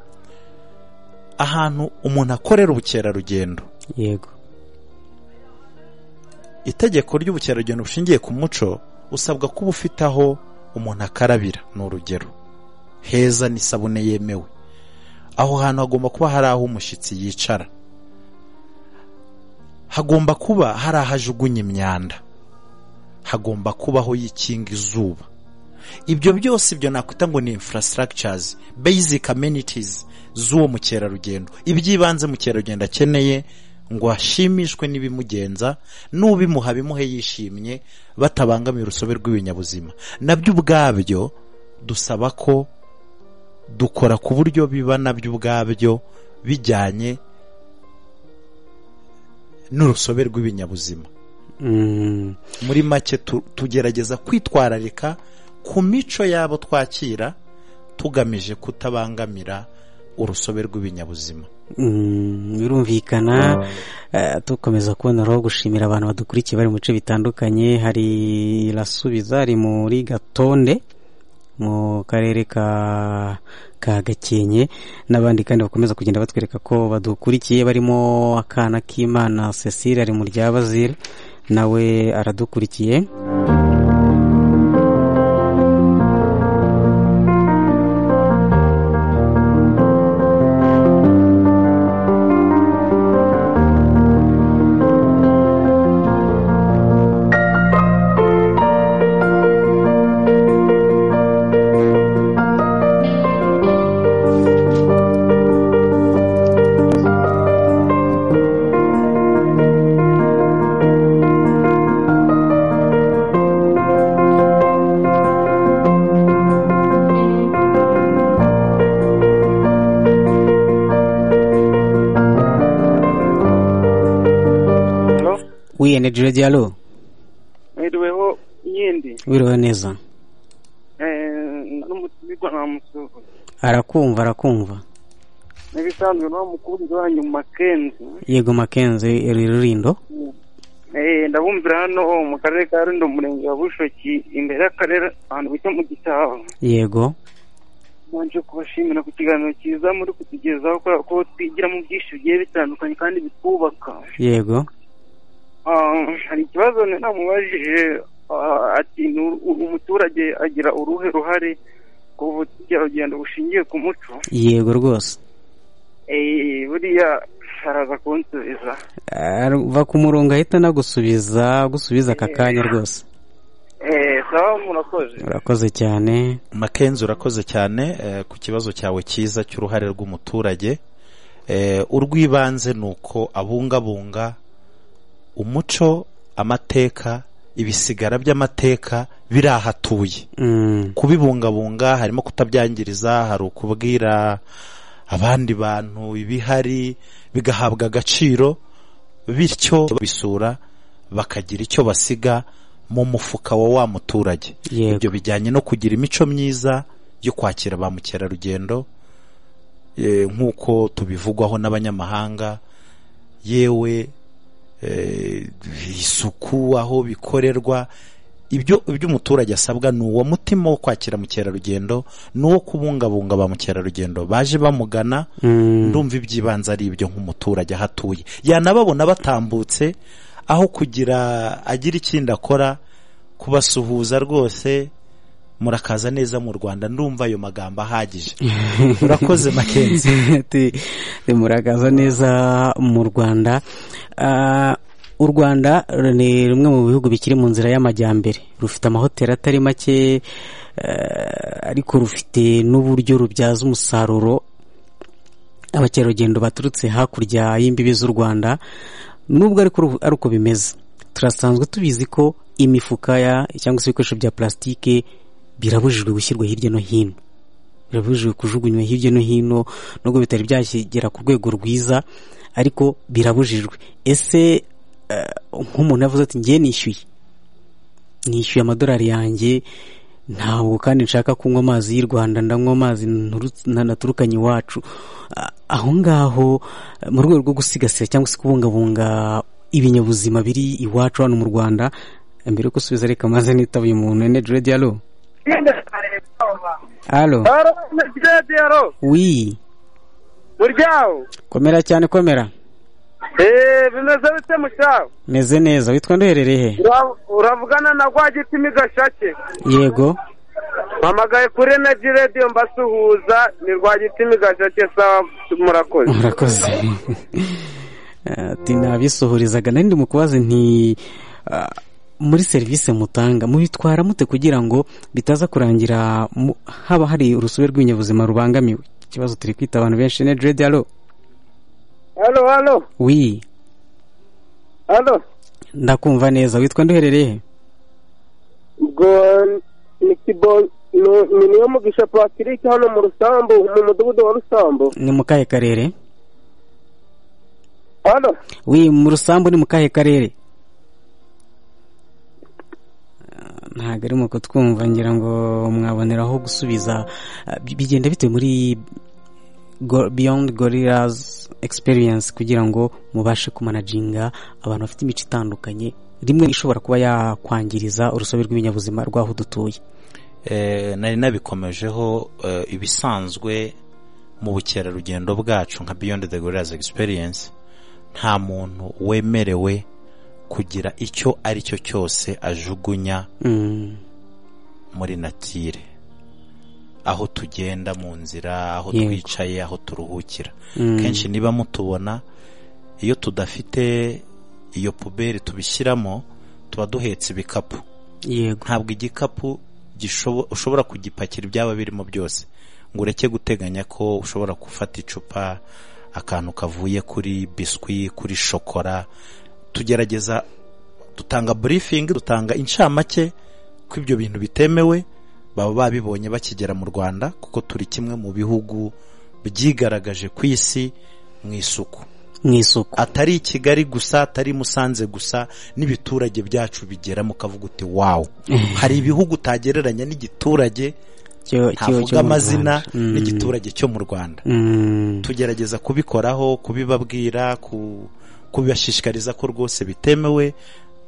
ahantu umuntu akorera ubukerarugendo yego itegeko ry'ubukerarugendo bushingiye ku muco usabwa kuba ufite aho umuntu akarabira ni urugero heza n'isabune yemewe aho hantu hagomba kuba hari aho umushyitsi yicara hagomba kuba hari aho ajugunya imyanda hagomba kubaho yikinga izuba ibyo byose ibyo nakwita ngo ni infrastructures basic amenities z'uwo mukerarugendo iby'ibanze mukerarugendo akeneye ngo ashimishwe n'ibimugenza n'ubimuha bimuhe yishimye batabangamiye urusobe rw'ibinyabuzima nabyo ubwabyo dusaba ko dukora ku buryo biba nabyo ubwabyo bijyanye n'urusobe rw'ibinyabuzima Mm, muri make tu- tugerageza kwitwararika ku mico y'abo twakira tugamije kutabangamira urusobe rw'ibinyabuzima mm, birumvikana Eh, dukomeza kubona aho gushimira abantu badukurikiye bari mu bice bitandukanye hari irasubiza ari muri gatonde mu karere ka ka gakenke n'abandi kandi bakomeza kugenda batwereka ko badukurikiye barimo akana k'imana cecile ari mu rya bazire nawe aradukurikiye Hello? wiyeneje dialo mwiriweho yindi wiriwe neza n'umutigwa namusuhuza arakumva arakumva n'ibisanzwe nawe umukunzi wanyu makenzi yego makenzi rurindo Eh, ndabumvira hano mu karere ka rundo umurenge wa bushoki imbere y'akarere ahantu bita mu gitabo yego nanje kubashimira ku kiganiro cyiza muri kutugezaho kubera ko twigira mu byinshi bigiye bitandukanye kandi bitwubaka yego Ah, hari ikibazo nari namubajije ah, ati ni uru- uru umuturage agira uruhe ruhare ku bukerarugendo bushingiye ku muco yego rwose Eh, buriya araza kunsubiza va ku murongo ahita nagusubiza gusubiza aka kanya rwose Eh, sawa murakoze urakoze cyane makenzi urakoze cyane eh, ku kibazo cyawe cyiza cy'uruhare rw'umuturage Eh, urw'ibanze ni uko abungabunga umuco amateka ibisigara by'amateka biri aho atuye Mm, kubibungabunga harimo kutabyangiriza hari ukubwira abandi bantu ibihari bigahabwa agaciro bityo bisura bakagira icyo basiga mu mufuka wa wa muturage yego ibyo bijyanye no kugira imico myiza yo kwakira ba mukerarugendo eh, nk'uko tubivugwaho n'abanyamahanga yewe eh, isuku aho bikorerwa ibyo ibyo umuturage asabwa ni uwo mutima wo kwakira mukerarugendo n'uwo kubungabunga ba mukerarugendo baje bamugana Mm, ndumva iby'ibanze ari ibyo nk'umuturage aho atuye yanababona batambutse aho kugira agira ikindi akora kubasuhuza rwose murakaza neza mu rwanda ndumva ayo magambo ahagije urakoze makenzi Ti- ti murakaza neza mu rwanda Ah, u rwanda ni rumwe mu bihugu bikiri mu nzira y'amajyambere rufite amahoteli atari make eh, ariko rufite n'uburyo rubyaza umusaruro abakerarugendo baturutse hakurya y'imbibi z'u rwanda nubwo ariko ru- ari uko bimeze turasanzwe tubizi ko imifuka ya cyangwa se ibikoresho bya plastique birabujijwe gushyirwa hirya no hino birabujijwe kujugunywa hirya no hino nubwo bitari byakigera ku rwego rwiza ariko birabujijwe ese eh, nk'umuntu yavuze ati ngiye nishyuye nishyuye amadolari yanjye ntabwo kandi nshaka kunywa amazi y'u rwanda ndanywa amazi nturutse- na- naturukanye iwacu Ah, aho ngaho eh, mu rwego rwo gusigasira cyangwa se kubungabunga ibinyabuzima biri iwacu hano mu rwanda mbere yo gusubiza reka maze nitaba uyu muntu ene diredi alo alo Haro, Medjed, haro. wi muryawo komera cyane komera eee bimeze bite musaza meze neza witwa nduherereye he Ura- uravugana na rwagitimi gashake yego mpamagaye kuri energy radio mbasuhuza ni rwagitimi gashake sawa murakoze murakoze ati nabisuhurizaga nari ndi mu kubaza nti ah, muri serivisi mutanga mubitwara mute kugira ngo bitaza kurangira mu- haba hari urusobe rw'ibinyabuzima rubangamiwe ikibazo turi kwita abantu benshi ne diredi alo halo halo wi halo ndakumva neza witwa nduherereye he ubwo ni kibo ni- ni niyo mugisha patrick hano mu rusambu mu mudugudu wa rusambu ni mu kahe karere halo wi mu rusambu ni mu kahe karere Ah, ntabwo ari mu kutwumva ngira ngo mwaboneraho gusubiza Ah, bi- bigenda bite muri Go- beyond gorillas experience kugira ngo mubashe kumanajinga abantu bafite imico itandukanye rimwe ishobora kuba yakwangiriza urusobe rw'ibinyabuzima rw'aho dutuye Eh, nari nabikomejeho eh, ibisanzwe mu bukerarugendo bwacu nka beyond the gorillas experience nta muntu wemerewe kugira icyo ari cyo cyose ajugunya Mm, muri natire aho tugenda mu nzira aho Yego. twicaye aho turuhukira mm, kenshi niba mutubona iyo tudafite iyo puberi tubishyiramo tuba duhetse ibikapu yego ntabwo igikapu gishobo- ushobora kugipakira ibyaba birimo byose ngo ureke guteganya ko ushobora gufata icupa akantu kavuye kuri biswi kuri shokora tugerageza dutanga burifingi dutanga incamake ko ibyo bintu bitemewe baba babibonye bakigera mu rwanda kuko turi kimwe mu bihugu byigaragaje ku isi mu isuku mu isuku atari i kigali gusa atari i musanze gusa n'ibiturage byacu bigeramo ukavuga uti wawu hari ibihugu utagereranya n'igiturage cyo- cyo- cyo ntavuga mu amazina Rwanda. Mm, n'igiturage cyo mu rwanda mm, tugerageza kubikoraho kubibabwira ku- kubibashishikariza ko rwose bitemewe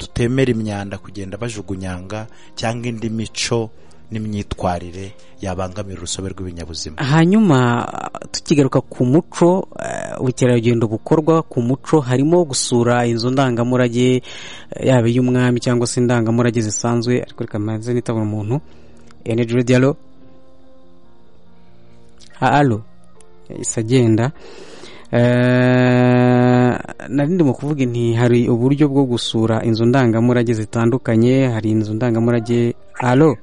tutemera imyanda kugenda bajugunyanga cyangwa indi mico n'imyitwarire yabangamira urusobe rw'ibinyabuzima hanyuma tukigaruka ku muco eh, ubukerarugendo bukorwa ku muco harimo gusura inzu ndangamurage eh, yaba iy'umwami cyangwa se indangamurage zisanzwe ariko reka mbanze nitabona umuntu energy radio alo Ha- alo isa agenda Eh, nari ndimo kuvuga nti hari uburyo bwo gusura inzu ndangamurage zitandukanye hari inzu ndangamurage alo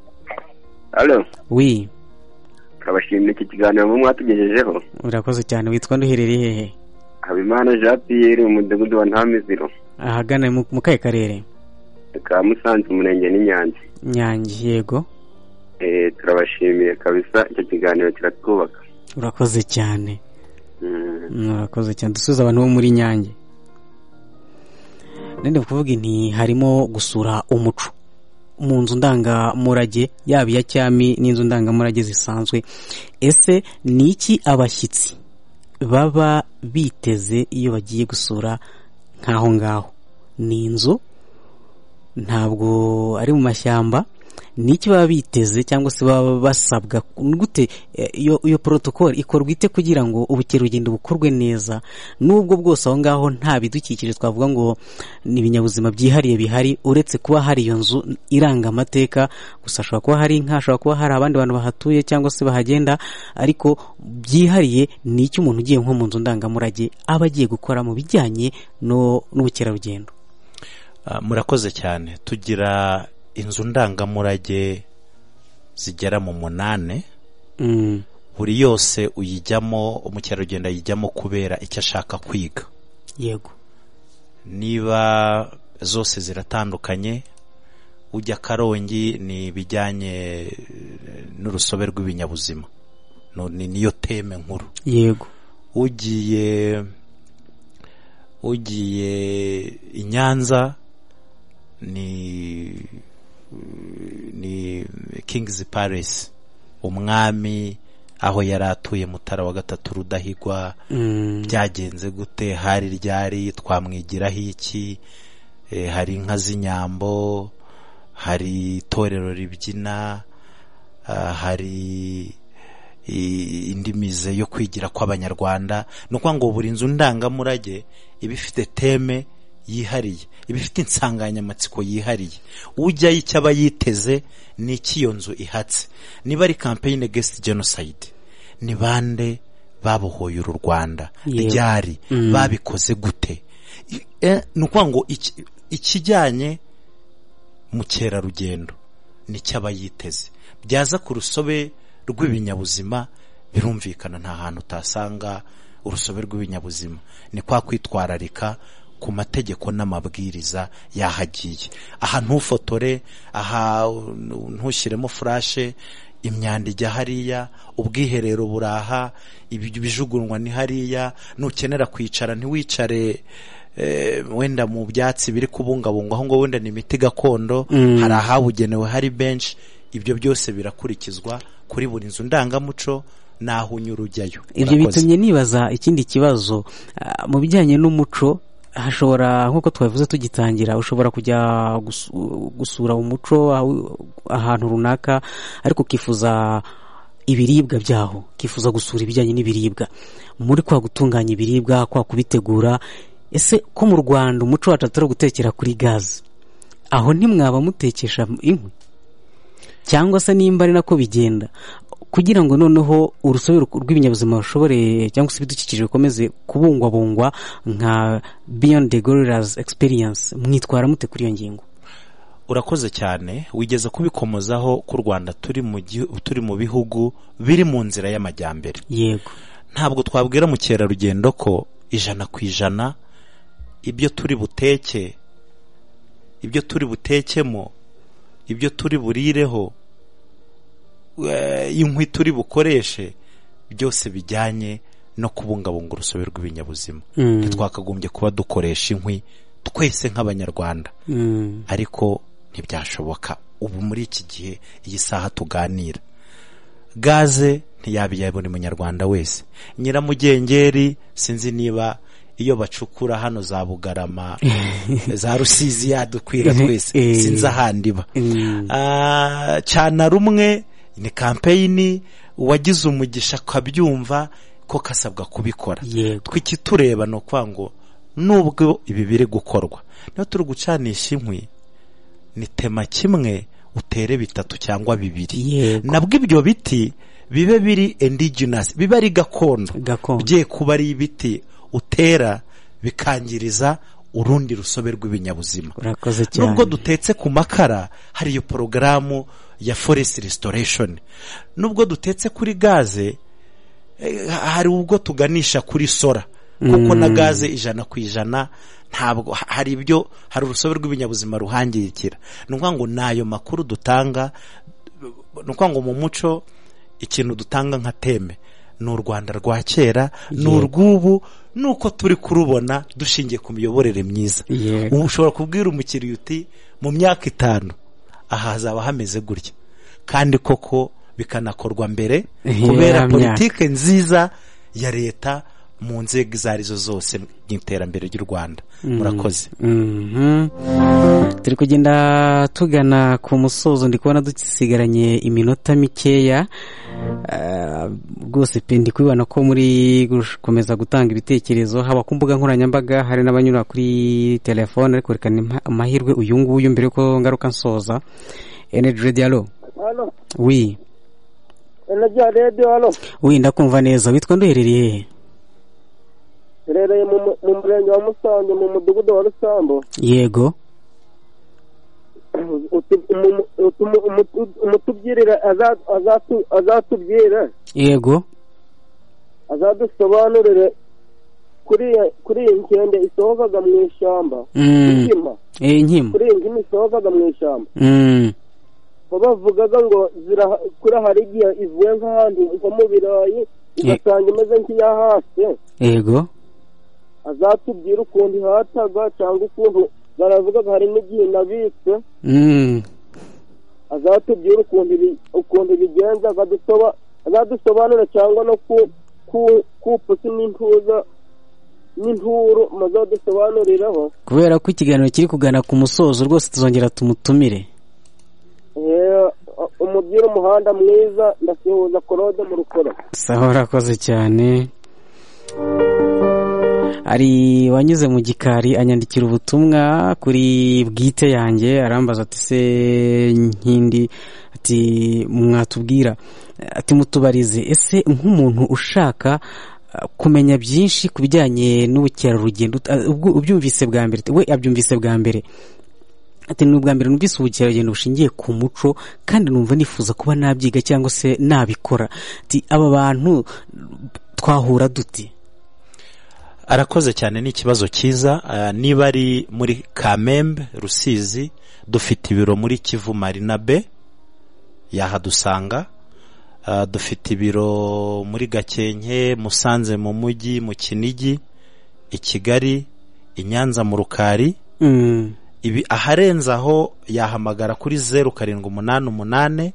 halo wi turabashimira iki kiganiro mu mwatugejejeho urakoze cyane witwa nduherereye hehe habimana jean pierre umudugudu wa ntamiziro ahagana mu mu kahe karere ka musanze umurenge n'inyange nyange yego Eh, turabashimiye kabisa icyo kiganiro kiratwubaka urakoze cyane Mm. Mm, urakoze cyane dusubiza abantu bo muri nyange nende kuvuga nti harimo gusura umuco mu nzu ndangamurage yaba iya cyami n'inzu ndangamurage zisanzwe ese ni iki abashyitsi baba biteze iyo bagiye gusura nk'aho ngaho ni inzu ntabwo ari mu mashyamba ni iki baba biteze cyangwa se baba basabwa Ni gute eh, iyo iyo porotokoli ikorwa ite kugira ngo ubukerarugendo bukorwe neza n'ubwo bwose aho ngaho nta bidukikije twavuga ngo ni ibinyabuzima byihariye bihari uretse kuba hari iyo nzu iranga amateka gusa hashobora kuba hari inka hashobora kuba hari abandi bantu bahatuye cyangwa se bahagenda ariko byihariye ni iki umuntu ugiye nko mu nzu ndangamurage aba agiye gukora mu bijyanye no- n'ubukerarugendo Ah, murakoze cyane tugira inzu ndangamurage zigera mu munani Mm, buri yose uyijyamo umukerarugendo ayijyamo kubera icyo ashaka kwiga yego niba zose ziratandukanye ujya karongi ni ibijyanye eh, n'urusobe rw'ibinyabuzima No- ni niyo teme nkuru yego ugiye ugiye i nyanza ni ni king's palace umwami aho yari atuye mutara wa gatatu rudahigwa Mm, byagenze gute hari ryari twamwigiraho iki Eh, hari inka z'inyambo hari itorero ribyina ah, hari i- indi mize yo kwigira kw'abanyarwanda ni ukuvuga ngo buri nzu ndangamurage iba ifite teme yihariye iba ifite insanganyamatsiko yihariye ujyayo icyo aba yiteze ni iki iyo nzu ihatse niba ari campaign against genocide ni bande babohoye uru rwanda Yewe. ryari Mm. babikoze gute I- eh, ni ukuvuga ngo iki- ikijyanye mukerarugendo nicyo aba yiteze byaza ku rusobe rw'ibinyabuzima birumvikana nta hantu utasanga urusobe rw'ibinyabuzima ni kwa kwitwararika ku mategeko n'amabwiriza yahagiye aha ntufotore aha ntushyiremo furashe imyanda ijya hariya ubwiherero buraha ibi- ibijugunywa ni hariya nukenera kwicara ntiwicare eh, wenda mu byatsi biri kubungabungwa aho ngo wenda ni imiti gakondo Mm. hari ahabugenewe hari benshi ibyo byose birakurikizwa kuri buri nzu ndangamuco n'aho unyura ujyayo ibyo Urakoze. bitumye nibaza ikindi kibazo ah, mu bijyanye n'umuco hashobora nk'uko twabivuze tugitangira ushobora kujya gusu- gusura umuco aho- ahantu runaka ariko ukifuza ibiribwa byaho ukifuza gusura ibijyanye n'ibiribwa muri kwa gutunganya ibiribwa kwa kubitegura ese ko mu rwanda umuco wacu atari gutekera kuri gaze aho ntimwaba mutekesha inkwi cyangwa se nimba ari nako bigenda kugira ngo noneho urusobe rw- rw'ibinyabuzima rushobore cyangwa se ibidukikije bikomeze kubungwabungwa nka beyond the gorillas experience mwitwara mute kuri iyo ngingo urakoze cyane wigeze kubikomozaho ko u rwanda turi mu gihu- turi mu bihugu biri mu nzira y'amajyambere yego ntabwo twabwira mukerarugendo ko ijana ku ijana ibyo turi buteke ibyo turi butekemo ibyo turi burireho eh, inkwi turi bukoreshe byose bijyanye no kubungabunga urusobe rw'ibinyabuzima Mm. ntitwakagombye kuba dukoresha inkwi twese nk'abanyarwanda Mm. ariko ntibyashoboka ubu muri iki gihe iyi saha tuganira gaze ntiyabijya buri munyarwanda wese nyiramugengeri sinzi niba iyo bacukura hano za bugarama za rusizi yadukwira twese Eh. sinzi ahandi iba Mm. Ah, cana rumwe ni kampeyini uwagize umugisha akabyumva ko kasabwa kubikora yego twikitureba ni ukuvuga ngo nubwo ibi biri gukorwa niba turi gucanisha inkwi ni tema kimwe utere bitatu cyangwa bibiri yego nabwo ibyo biti bibe biri indigenous bibe ari gakondo gakondo bye kuba ari ibiti utera bikangiriza urundi rusobe rw'ibinyabuzima urakoze cyane nubwo dutetse ku makara hari iyo porogaramu ya forest restoration nubwo dutetse kuri gaze eh, hari ubwo tuganisha kuri sora kuko na gaze ijana ku ijana ntabwo ha- hari ibyo hari urusobe rw'ibinyabuzima ruhangirikira ni ukuvuga ngo ni ayo makuru dutanga ni ukuvuga ngo mu muco ikintu dutanga nka teme ni u rwanda rwa kera ni urw'ubu ni uko turi kurubona dushingiye ku miyoborere myiza Yego. ubu ushobora kubwira umukiriya uti mu myaka itanu aha hazaba hameze gutya kandi koko bikanakorwa mbere Iya, kubera myaka. politike nziza ya leta mu nzego izo arizo zose mu iterambere ry'u rwanda murakoze Mhm. turi kugenda tugana ku musozo ndi kubona dusigaranye iminota mikeya Ah, rwose pe ndi kubibona ko muri gukomeza gutanga ibitekerezo haba ku mbuga nkoranyambaga hari n'abanyura kuri telefone ariko reka ni mpa- amahirwe uyu nguyu mbere ko ngaruka nsoza energy radio alo hano wi enajya rediyo hano wi ndakumva neza witwa nduherereye hehe iherereye mu mu- mu murenge wa musanze mu mudugudu wa rusambu yego Utu- umu- utu- umu- umutubyirira aza- azatu- azatubwira yego azadusobanurire kuri iyo- kuri iyi nkende isohokaga mu ishyamba Mm. inkima Eh, inkima kuri iyi nkima isohokaga mu ishyamba Mm. bo bavugaga ngo zira- kuri hari igihe ivuye nk'ahandi nko mu birayi ugasanga imeze nk'iyahase yego azatubwira ukuntu ihataga cyangwa ukuntu baravugaga hari n'igihe nabitse Mm. azatubwira ukuntu ibi- ukuntu bigenza akadusoba azadusobanura cyangwa no ku ku kupusi n'intuza n'inturu muzadusobanuriraho kubera ko ikiganiro kiri kugana ku musozo rwose tuzongera tumutumire Eh, umubwire umuhanda mwiza ndasuhuza korode mu rukoro sawa urakoze cyane ari wanyuze mu gikari anyandikira ubutumwa kuri bwite yanjye arambaza ati se nkindi ati mwatubwira ati mutubarize ese nk'umuntu ushaka kumenya byinshi ku bijyanye n'ubukerarugendo ubyumvise bwa mbere we abyumvise bwa mbere ati ni ubwa mbere numvise ubukerarugendo bushingiye ku muco kandi numva nifuza kuba nabyiga cyangwa se nabikora ati aba bantu twahura duti arakoze cyane ni ikibazo cyiza ah, niba ari muri kamembe rusizi dufite ibiro muri kivu marinabe yahadusanga Ah, dufite ibiro muri gakenke musanze mu mujyi mu kinigi i kigali i nyanza mu rukari Mm. ibi aharenze aho yahamagara kuri zeru karindwi umunani umunani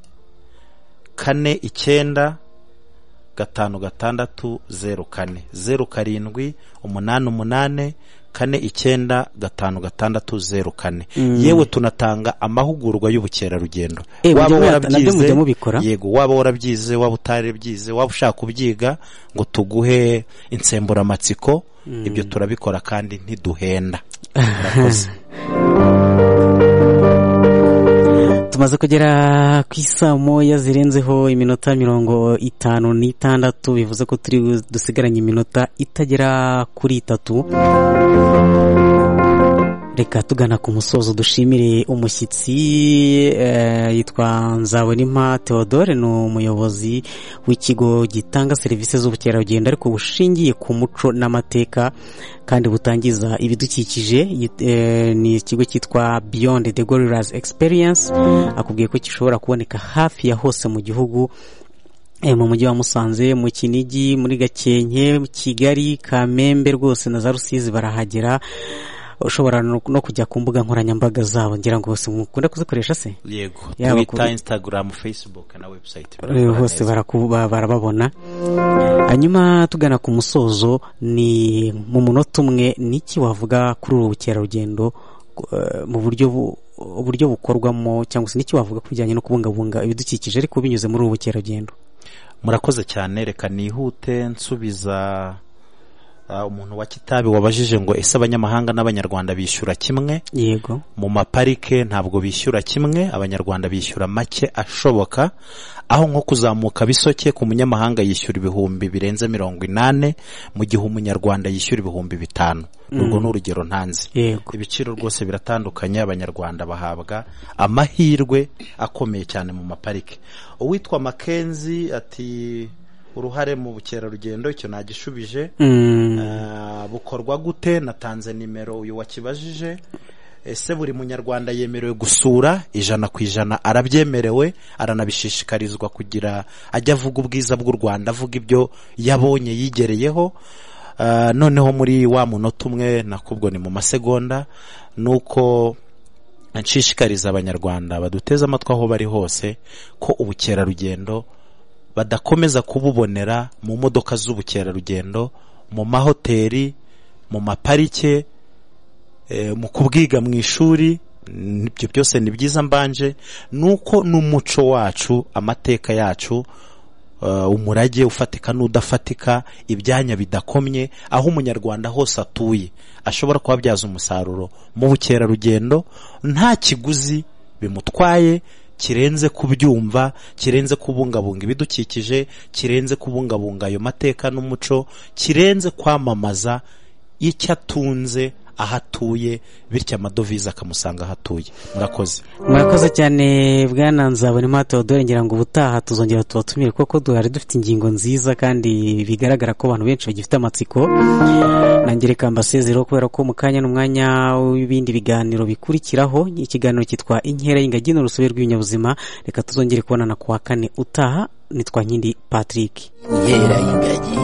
kane icyenda gatanu gatandatu zeru kane zeru karindwi umunani umunani kane icyenda gatanu gatandatu zeru kane yewe tunatanga amahugurwa y'ubukerarugendo Eh, mujya muya- nabyo mujya mubikora? yego waba warabyize waba utarabyize waba ushaka kubyiga ngo tuguhe insemburamatsiko ibyo turabikora kandi ntiduhenda Murakoze. tumaze kugera ku isaa moya zirenzeho iminota mirongo itanu n'itandatu bivuze ko turi bu- dusigaranye iminota itagera kuri itatu reka tugana ku musozo dushimire umushyitsi eh, yitwa nzabonimpa theodore ni umuyobozi w'ikigo gitanga serivisi z'ubukerarugendo ariko bushingiye ku muco n'amateka kandi butangiza ibidukikije yit- eh, ni ikigo cyitwa beyond the gorillas experience akubwiye ko gishobora kuboneka hafi ya hose mu gihugu Eh, mu mujyi wa musanze mu kinigi muri gakenke mu kigali kamembe rwose na za rusizi barahagera ushobora no no kujya ku mbuga nkoranyambaga zabo ngira ngo bose mukunda kuzikoresha se yego Yaba twita kuri- instagram facebook na website Eh, hose baraku- ba- barababona hanyuma tugana ku musozo ni mu munota umwe ni iki wavuga kuri ubu bukerarugendo eh, mu buryo bu- uburyo bukorwamo cyangwa se n'iki wavuga ku bijyanye no kubungabunga ibidukikije ariko binyuze muri ubu bukerarugendo murakoze cyane reka nihute nsubiza ah, umuntu wa kitabi wabajije ngo ese abanyamahanga n'abanyarwanda bishyura kimwe yego mu maparike ntabwo bishyura kimwe abanyarwanda bishyura make ashoboka aho nko kuzamuka bisoke ku munyamahanga yishyura ibihumbi birenze mirongo inani mu gihe umunyarwanda yishyura ibihumbi bitanu urwo ni urugero ntanzi yego ibiciro rwose biratandukanye abanyarwanda bahabwa amahirwe akomeye cyane mu maparike uwitwa makenzi ati uruhare mu bukerarugendo icyo nagishubije Mm, Ah, bukorwa gute natanze nimero uyu wakibajije ese buri munyarwanda yemerewe gusura ijana ku ijana arabyemerewe aranabishishikarizwa kugira ajya avuga ubwiza bw'u rwanda avuga ibyo yabonye yigereyeho Ah, noneho muri wa munota umwe nakubwo ni mu masegonda ni uko nshishikariza abanyarwanda baduteze amatwi aho bari hose ko ubukerarugendo badakomeza kububonera mu modoka z'ubukerarugendo mu mahoteli mu maparike eh, mu kubwiga mu ishuri n- ibyo byose ni byiza mbanje nuko n'umuco wacu amateka yacu eh, umurage ufatika n'udafatika ibyanya bidakomye aho umunyarwanda hose atuye ashobora kuhabyaza umusaruro mu bukerarugendo nta kiguzi bimutwaye kirenze kubyumva kirenze kubungabunga ibidukikije kirenze kubungabunga ayo mateka n'umuco kirenze kwamamaza icyo atunze aho atuye bityo amadovize akamusanga aho atuye murakoze murakoze cyane bwana nzabonimpa theodore ngira ngo ubutaha tuzongera tubatumire kuko duhari dufite ingingo nziza kandi bigaragara ko abantu benshi bagifite amatsiko nange reka mbasezeraho kubera ko mu kanya n'umwanya w'ibindi biganiro bikurikiraho ikiganiro cyitwa inkera y'ingagi n'urusobe rw'ibinyabuzima reka tuzongere kubonana ku wa kane utaha nitwa nkindi patrick inkera y'ingagi